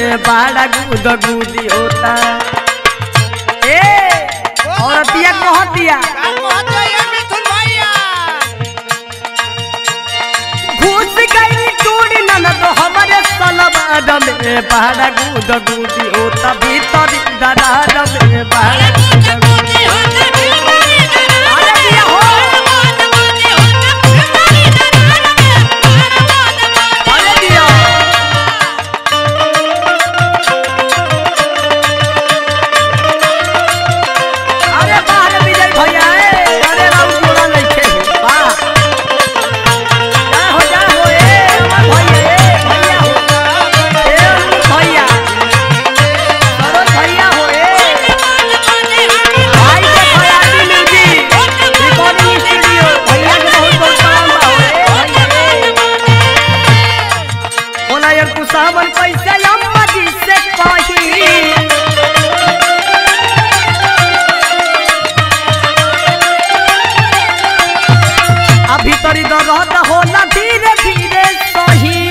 में बड़ा गुद गुदी होता ए औरतिया कहतिया का कहत ये मिथुन भैया घुस गई चूड़ी नन तो हमारे सलवार में बड़ा गुद गुदी होता भीतर दरार में बड़ा गुद गुदी अरे दिया हो अरे दिया अरे बाहर विजय भैया ए अरे राम जोड़ा लइके वाह जा हो जा हो ए अमर भैया ए भैया हो ए अमर भैया सरोज भैया हो ए भाई के खयाली म्यूजिक रिकॉर्डिंग स्टूडियो भैया के बहुत बहुत सलाम बा हो ए भैया ए बोला यार तू सावन कैसे अम्मा जी से कही अभी तरी दर्द होला धीरे धीरे सही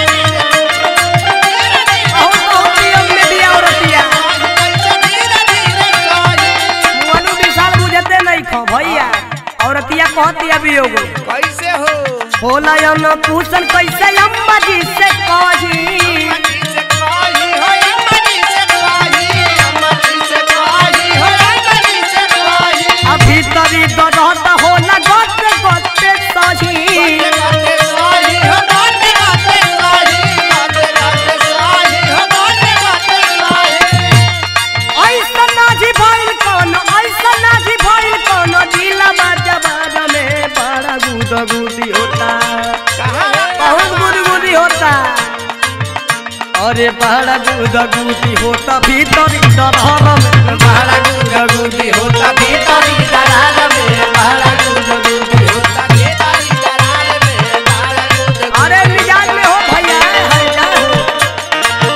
बहुत बहुत नियम में दिया औरतिया मुअनु विशाल बुझते नहीं खो भैया औरतिया कहतिया भी होगो कैसे हो होला यन पूछन कैसे अम्मा जी से कही अम्मा जी से कही हो अम्मा जी से कही अम्मा जी से कही हो अम्मा जी से कही अभी तरी दर्द होला गत गत सही गाते सही हो गाते गाते सही गाते गाते सही हो गाते गाते सही ऐसा नाजी भइल कौन ऐसा नाजी भइल कौन दिलवा जबान में बड़ा गुद गुदी होता कहाँ बहुत गुदगुदी होता अरे बड़ा गुदगुदी होता भीतरी दरहर में बड़ा गुदगुदी होता भीतरी दरहर में बड़ा गुदगुदी होता तारी दरार में बाला दूध अरे मिजाज में हो भैया हर जा हो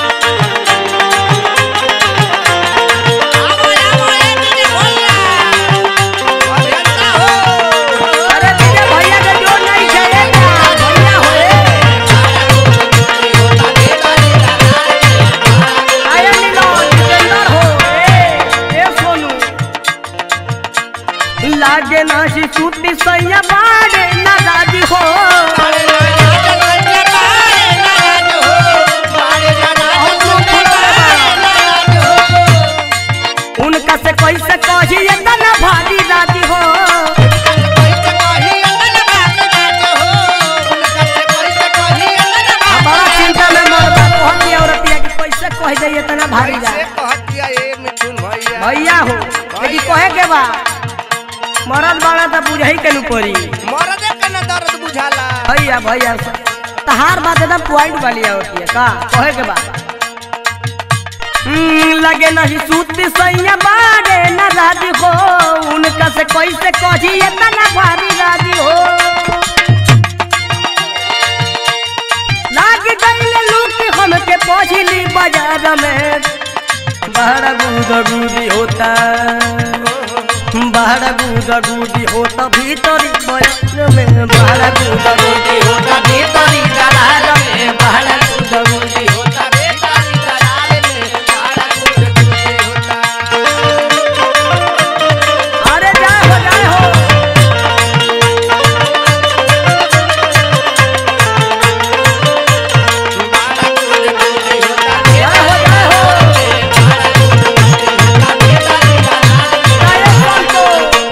आवो आवो ए दीदी भैया अभियंता हो अरे तेरे भैया के जोर नहीं चलेगा भैया हो रे होता के तारी दरार में आया नीलो जितेंद्र हो ए ए सोनू लागे ना सी सूटी सैया बाड़े ना राजी हो बारे जाना जाना बारे नाराज हो बारे जाना नाराज हो उनका से कैसे कही इतना भारी राजी हो कैसे कही अन्न बात नाच हो उनका से कैसे कही अन्न आ बड़ा चिंता में मरदा कहती औरतिया कि कैसे कह जाइए इतना भारी कैसे राज कहतिया ए मिथुन भैया भैया हो लेकिन कहे के बा मरद बाड़ा तो बुझही के नु पड़ी मरदे के न दर्द बुझाला भैया भैया तहार बात एकदम पॉइंट वाली होती है का कहे के बा हम्म, लगे नहीं सूती सैया बाड़े न राजी हो उनका से कैसे कही इतना भारी राजी हो लाग गईले लूटी हमके पहुंचली बाजार में बड़ा गुद गुदी होता बड़ा गुद गुदी होता भीतरी बजार में बड़ा गुद गुदी होता भीतरी दरार में बड़ा गुद गुदी होता बेकारी दरार में बाला दूध दूधे होता अरे जाए हो जाए हो बाला दूध दूधे होता जाए हो जाए हो बाला दूध दूधे होता बेकारी दरार में जाए संतो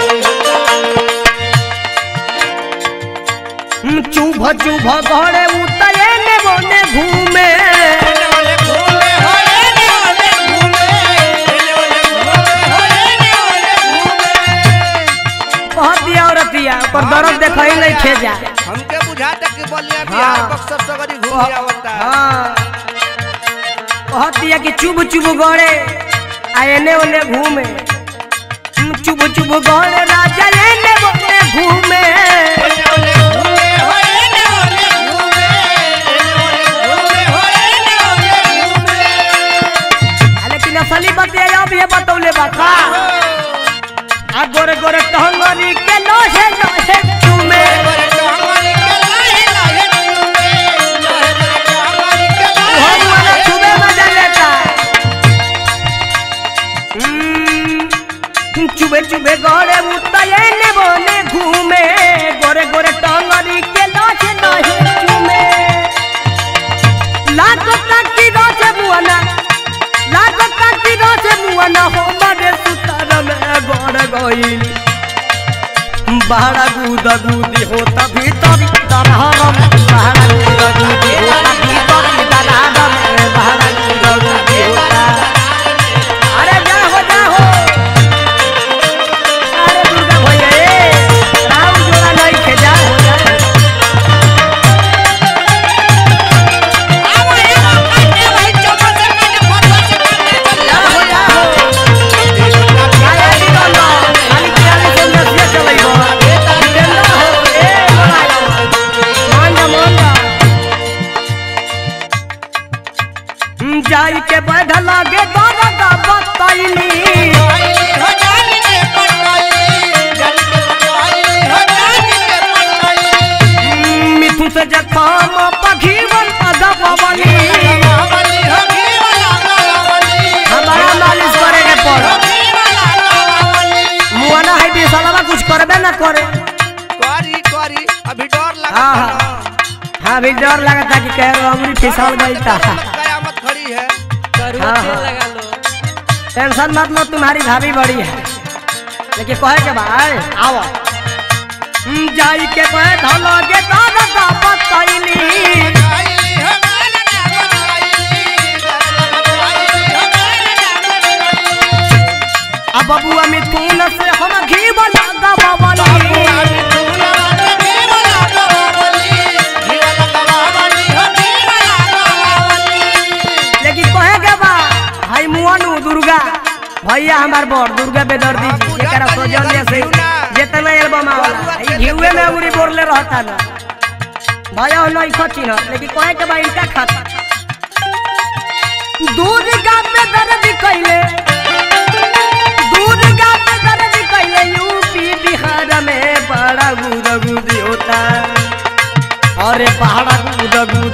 चुभ चुभ घरे उतरे ने बोने घूमे एने ओने घूमे हो एने ओने घूमे एने ओने घूमे हो एने ओने घूमे बहुत दिया औरतिया पर दर्द देखई नहीं खेजा हमके बुझाता कि बलिया हाँ। बिहार बक्सर सगरी घूमे आवता हाँ बहुत दिया कि चुभ चुभ गड़े आ एने ओने घूमे हम्म, चुभ चुभ गड़े राजा एने ओने घूमे एने ओने घूमे हो एने ओने घूमे एने ओने घूमे हो एने ओने घूमे आ, लेकिन असली बतिया अब ये बतौले बा का आ गोरे गोरे टहंगरी के लोहे लोहे चूमे गोरे टहंगरी के लाहे लाहे घूमे, लाहे गोरे टहंगरी के लाहे हम वाला लाहे छुबे मजा गईल बहरा गुद गुदी होता भीतर दरहरम बहरा गुद गुदी होता भीतर दरहरम बहरा गुद गुदी होता अरे जा हो जा हो अरे दुर्गा भैया ए राम जोड़ा नहीं खे जा हो जा आवा आवा काटे भाई चोको से काटे फटवा से काटे जा हो जा हो आया नी गलो खाली कियाली से नसिया चलैबो जितेंद्र हो ए बड़ा मान जा मान जा हम जाई के बैठ लागे दादा का बताइनी हो जानी के पटोई जानी के पटोई हो जानी के पटोई मिथु से जखाम पखीवन अदबवली गावली हो घी वाला गावली हमारा मालिश करे के हो पड़ घी वाला गावली मुआना है बिसलवा कुछ करबे ना करे करी करी अभी डर लगता हाँ, है हाँ। हाँ भी डर लगता कि कह रहा अंगुली फिसल गई था कयामत खड़ी है हाँ, हाँ। टेंशन मत लो तुम्हारी भाभी बड़ी है लेकिन कहे के भाई आओ हम जाई के बैठ लगे दादा का बताइनी गाइली हो गाना गावली गाइली हो गाना अब बबुआ मिथुन से हम घी बना दबवली लेकिन कहे के बा भाई मुअनु दुर्गा भैया हमार बड़ दुर्गा बेदर्दी जी हाँ, जेकरा पूजा सोजल तनी से घिउना। जितना एल्बम आवला बबुआ ई के घिउए में देखो। उरी बोरले रहता ना भैया हो नहीं खची ना लेकिन कहे के बा इनका खाता दुर्गा में दर्द कैले दुर्गा में दर्द कैले यूपी बिहार में बड़ा गुदगुदी होता अरे पहाड़ा गुदगुदी